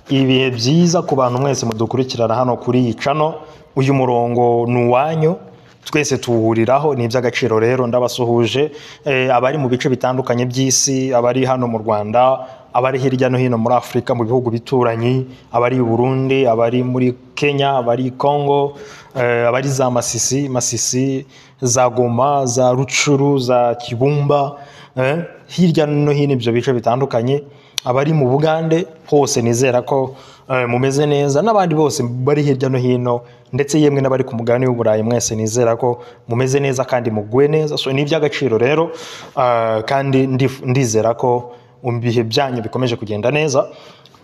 ibihe byiza ku bantu mwese mudukurikirana hano kuri iyi cano uyu murongo ni uwanyu twese tuwuhuriraho ni iby'agaciro rero ndabasuhuje Eh, abari mu bice bitandukanye by'isi abari hano mu rwanda abari hirya no hino muri afurika mu bihugu bituranyi abari i burundi abari muri kenya abari i congo eh, abari za masisi masisi za goma za rucuru za kibumba eh, hirya no hino ibyo bice bitandukanye abari mu bugande hose nizera ko eh, mumeze neza n'abandi bose bari hirya no hino ndetse yemwe n'abari ku mugabane w'uburayi mwese nizera ko mumeze neza kandi muguwe neza so ni iby'agaciro rero ah, kandi ndif- ndizera ko mu bihe byanyu bikomeje kugenda neza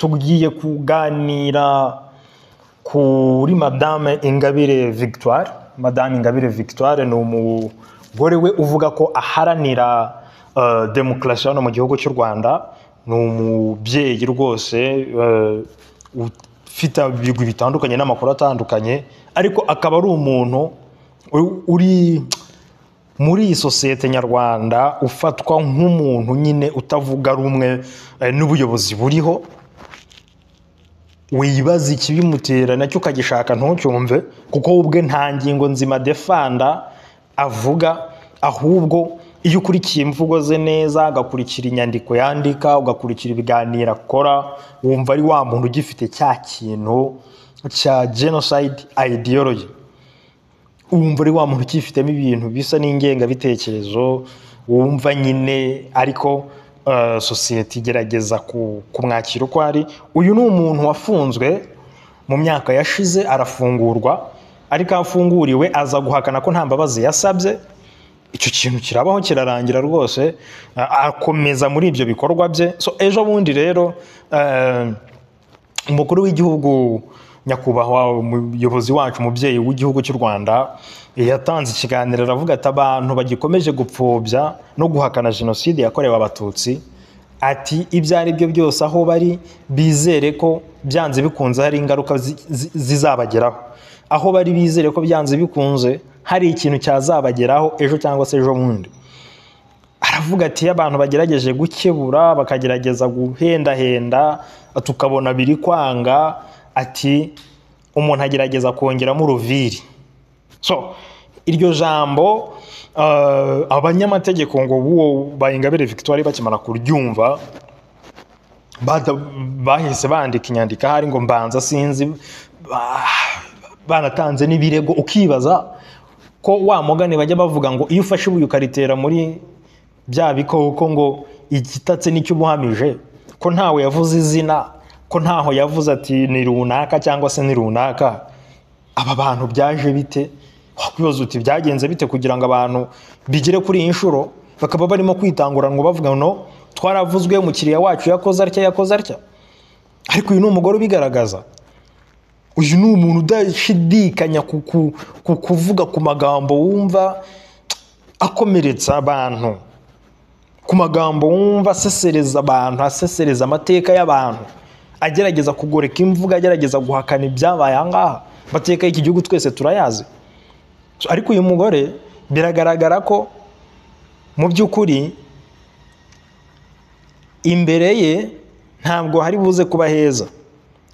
tugiye kuganira kuri madame ingabire victoire madame ingabire victoire ni umugore we uvuga ko aharanira eh, demokarasi hano mu gihugu cy'u rwanda ni umubyeyi rwose eh, ufite ibigwi bitandukanye n'amakuru atandukanye ariko akaba ari umuntu u- uri muri iyi sosiyete nyarwanda ufatwa nk'umuntu nyine utavuga rumwe eh, n'ubuyobozi buriho wibaza ikibimutera nacyo ukagishaka ntucyumve kuko we ubwe nta ngingo nzima defanda avuga ahubwo iyo ukurikiye imvugo ze neza agakurikira inyandiko yandika ugakurikira ibiganiro akora wumva ari wa muntu ugifite cya kintu cya genocide ideology wumva ari wa muntu ukifitemo ibintu bisa n'ingengabitekerezo wumva nyine ariko eh, sosiyete igerageza ku- kumwakira uko ari uyu ni umuntu wafunzwe mu myaka yashize arafungurwa ariko aho afunguriwe aza guhakana ko nta mbabazi yasabye icyo kintu kirabaho kirarangira rwose eh, akomeza muri ibyo bikorwa bye so ejo bundi rero eh, umukuru w'igihugu nyakubahwa umuyobozi wacu umubyeyi w'igihugu cy'u rwanda yatanze ikiganiro aravuga ati abantu bagikomeje gupfobya no guhakana jenoside yakorewe abatutsi ati ibyo ari byo byose aho bari bizere ko byanze bikunze hari ingaruka zi- zi- zizabageraho aho bari bizere ko byanze bikunze hari ikintu cyazabageraho ejo cyangwa se ejo bundi aravuga ati iyo abantu bagerageje gukebura bakagerageza guhendahenda tukabona biri kwanga ati umuntu agerageza kongeramo uruviri so iryo jambo eh, abanyamategeko ngo buwo bayingabire victoire bakimara kuryumva bada- bahise bandika inyandiko ahari ngo mbanza sinzi ba- banatanze n'ibirego ukibaza ko wa mugani bajya bavuga ngo iyo ufashe ibuye ukaritera muri bya bikoko ngo igitatse nicyo uba uhamije ko ntawe yavuze izina ko ntaho yavuze ati ni runaka cyangwa se ni runaka aba bantu byaje bite wakwibaza uti byagenze bite kugira ngo abantu bigere kuri iyi nshuro bakaba barimo kwitanguranwa bavuga no twaravuzwe umukiriya wacu yakoze atya yakoze atya ariko uyu ni umugore ubigaragaza uyu ni umuntu udashidikanya ku ku- ku kuvuga ku magambo wumva akomeretsa abantu ku magambo wumva asesereza abantu asesereza amateka y'abantu agerageza kugoreka imvugo agerageza guhakana ibyabaye aha ngaha amateka y'iki gihugu twese turayazi So, ariko uyu mugore biragaragara ko mu by'ukuri imbere ye ntabwo hari buze kuba heza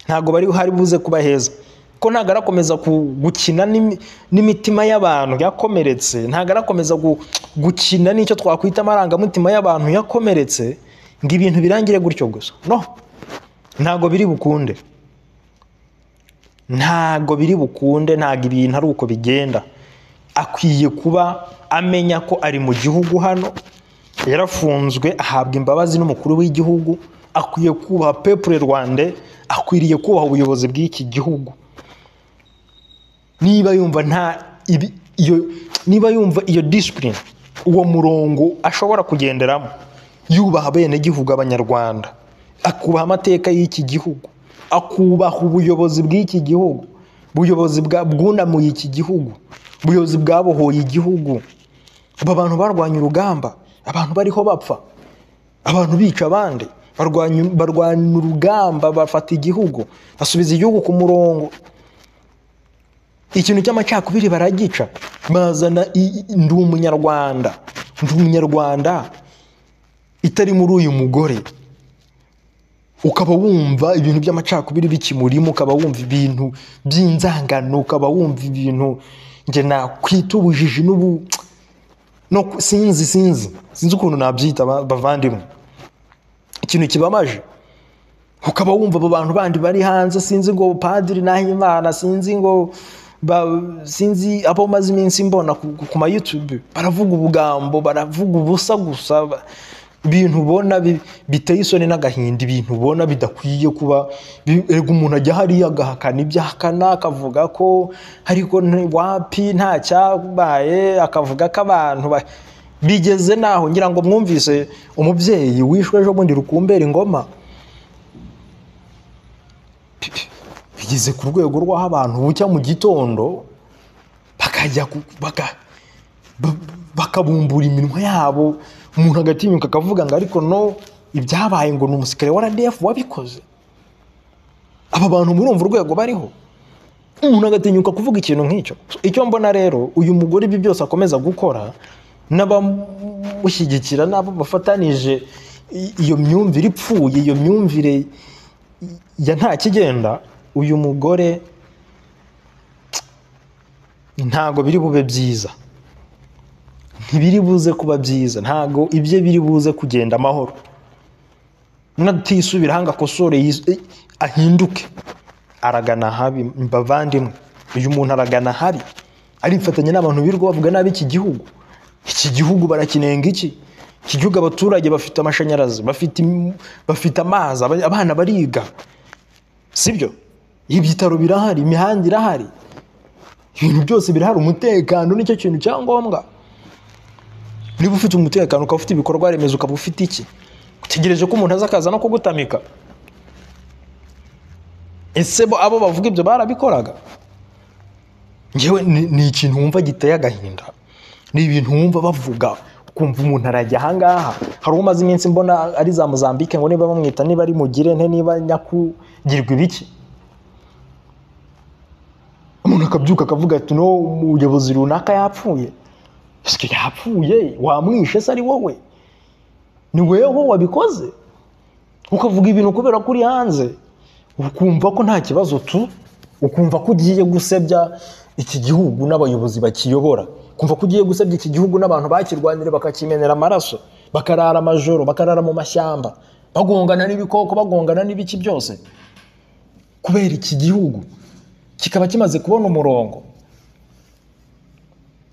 ntabwo bari hari buze kuba heza ko ntabwo arakomeza ku- gukina n'imi- n'imitima y'abantu yakomeretse ntabwo arakomeza gu- gukina n'icyo twakwita amarangamutima y'abantu yakomeretse ngo ibintu birangire gutyo gusa no ntabwo biri bukunde ntabwo biri bukunde ntabwo ibintu ari uko bigenda akwiye kuba amenya ko ari mu gihugu hano yarafunzwe ahabwa imbabazi n'umukuru w'igihugu akwiye kubaha pepure rwande akwiriye kubaha ubuyobozi bw'iki gihugu niba yumva nta ibi- iyo niba yumva iyo disipurine uwo murongo ashobora kugenderamo yubaha abenegihugu abanyarwanda akubaha amateka y'iki gihugu akubaha ubuyobozi bw'iki gihugu ubuyobozi bwa- bwunamuye iki gihugu ubuyobozi bwabohoye igihugu aba bantu barwanya urugamba abantu bariho bapfa abantu bica abandi barwanya barwanya urugamba bafata igihugu basubiza igihugu ku murongo ikintu cy'amacakubiri baragica bazana i- i- ndi umunyarwanda ndi umunyarwanda itari muri uyu mugore ukaba wumva ibintu by'amacakubiri bikimurimo ukaba wumva ibintu by'inzangano ukaba wumva ibintu njye nakwita ubujiji n'ubu no ku- sinzi sinzi sinzi ukuntu nabyita ba- bavandimwe ikintu kibamaje ukaba wumva abo bantu bandi bari hanze sinzi ngo padiri nahimana sinzi ngo ba- sinzi abo maze iminsi mbona ku, ku ma youtube baravuga ubugambo baravuga ubusa gusa ba- ibintu ubona bi- biteye isoni n'agahinda ibintu ubona bidakwiye kuba bi- erega umuntu ajya hariya agahakana ibyo ahakana akavuga ko ariko nti- wapi nta cyabaye akavuga ko abantu ba- bigeze naho ngira ngo mwumvise umubyeyi wishwe ejo bundi rukumbera ingoma bigeze ku rwego rw'aho abantu bucya mu gitondo bakajya ku- baka- ba- bakabumbura iminwa yabo umuntu agatinyuka akavuga ngo ariko no ibyabaye ngo ni umusirikare wa rdf wabikoze aba bantu murumva urwego bariho umuntu agatinyuka kuvuga ikintu nk'icyo icyo mbona rero uyu mugore ibi byose akomeza gukora n'abamushyigikira n'abo bafatanije i- iyo myumvire ipfuye iyo myumvire ya nta kigenda uyu mugore ntago biri bube byiza ntibiri buze kuba byiza ntago ibye biri buze kugenda amahoro natisubiraho ngo akosore yis- eh, ahinduke aragana habi mbavandimwe uyu muntu aragana habi arifatanya n'abantu birirwa bavuga nabi iki gihugu iki gihugu barakinenga iki iki gihugu abaturage bafite amashanyarazi bafite im- bafite amazi aba- abana bariga sibyo ibitaro birahari imihanda irahari ibintu byose birahari umutekano nicyo kintu cya ngombwa niba ufite umutekano ukaba ufite ibikorwa remezo ukaba ufite iki utegereje ko umuntu aza akaza no kugutamika ese bo abo bavuga ibyo barabikoraga ngewe ni ni ikintu wumva giteye agahinda ni ibintu wumva bavuga ukumva umuntu arajya ahangaha hari uwo umaze iminsi mbona ari za mozambique ngo niba bamwita niba ari mugire nte niba nyakugirwa ibiki umuntu akabyuka akavuga ati no umuyobozi runaka yapfuye ese yapfuye wamwishe se ari wowe ni weho wabikoze ukavuga ibintu kubera ko uri hanze ukumva ko nta kibazo tu ukumva ko ugiye gusebya iki gihugu n'abayobozi bakiyobora ukumva ko ugiye gusebya iki gihugu n'abantu bakirwanira bakakimenera amaraso bakarara amajoro bakarara mu mashyamba bagongana n'ibikoko bagongana n'ibiki byose kubera iki gihugu kikaba kimaze kubona umurongo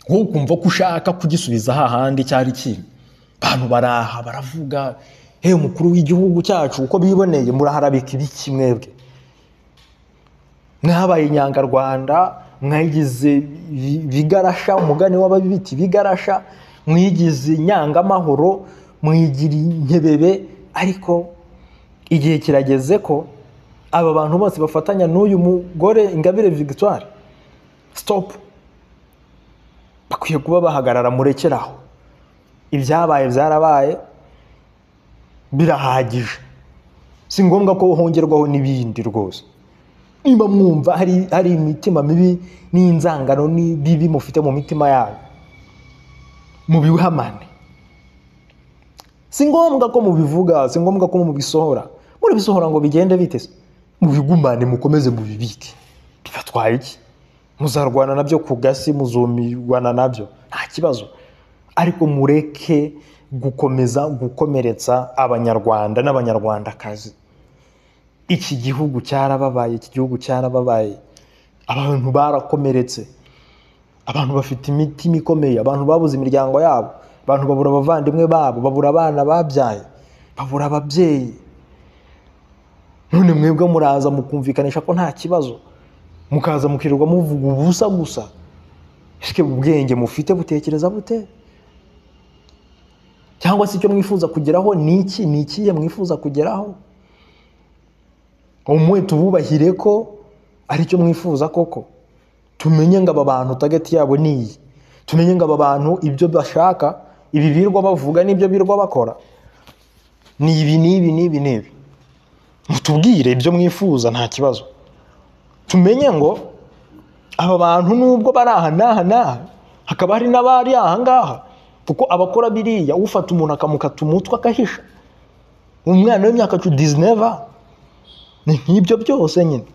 wowe ukumva ko ushaka kugisubiza hahandi cyari kiri abantu baraha baravuga he umukuru w'igihugu cyacu uko biboneye muraharabika ibiki mwebwe mwabaye inyangarwanda mwayigize ibi- ibigarasha umugani w'ababibita ibigarasha mwigize inyangamahoro mwigira inkebebe ariko igihe kirageze ko aba bantu bose bafatanya n'uyu mugore ingabire victoire stop bakwiye kuba bahagarara murekeraho ibyabaye byarabaye birahagije si ngombwa ko hongerwaho n'ibindi rwose niba mwumva hari, hari imitima mibi n'inzangano n'ibibi mufite mu mitima yanyu mubihamane si ngombwa ko mubivuga si ngombwa ko mubisohora muribisohora ngo bigende bite se mubigumane mukomeze mubibike bibatwaye iki muzarwana nabyo ku gasi muzumirwana nabyo nta kibazo ariko mureke gukomeza gukomeretsa abanyarwanda n'abanyarwandakazi iki gihugu cyarababaye iki gihugu cyarababaye abantu barakomeretse abantu bafite imitima ikomeye abantu babuze imiryango yabo abantu babura abavandimwe babo babura abana babyaye babura ababyeyi none mwebwe muraza mukumvikanisha ko nta kibazo mukaza mukirirwa muvuga ubusa gusa ese ubwenge mufite butekereza bute cyangwa se icyo mwifuza kugeraho ni iki ni ikihe mwifuza kugeraho umwe tububahire ko aricyo mwifuza koko tumenye ngo aba bantu target yabo ni iyi tumenye ngo aba bantu ibyo bashaka ibi birwa bavuga n'ibyo birwa bakora ni ibi n'ibi n'ibi n'ibi mutubwire ibyo mwifuza nta kibazo tumenye ngo aba bantu nubwo bari aha n'aha n'aha hakaba hari n'abari aha ngaha kuko abakora biriya ufata umuntu akamukata umutwe akahisha umwana w'imyaka cumi dizineva ni nk'ibyo byose nyine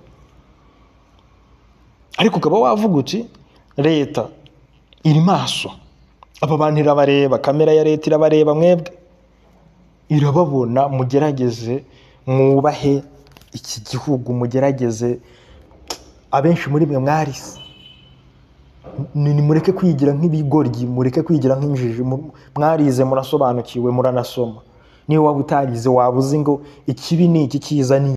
ariko ukaba wavuga uti leta iri maso aba bantu irabareba kamera ya leta irabareba mwebwe irababona mugerageze mwubahe iki gihugu mugerageze abenshi muri mwe mwarise ni ni mureke kwigira nk'ibigoryi mureke kwigira nk'injiji mu- mwarize murasobanukiwe muranasoma niba waba utarize waba uzi ngo ikibi ni iki cyiza ni iki.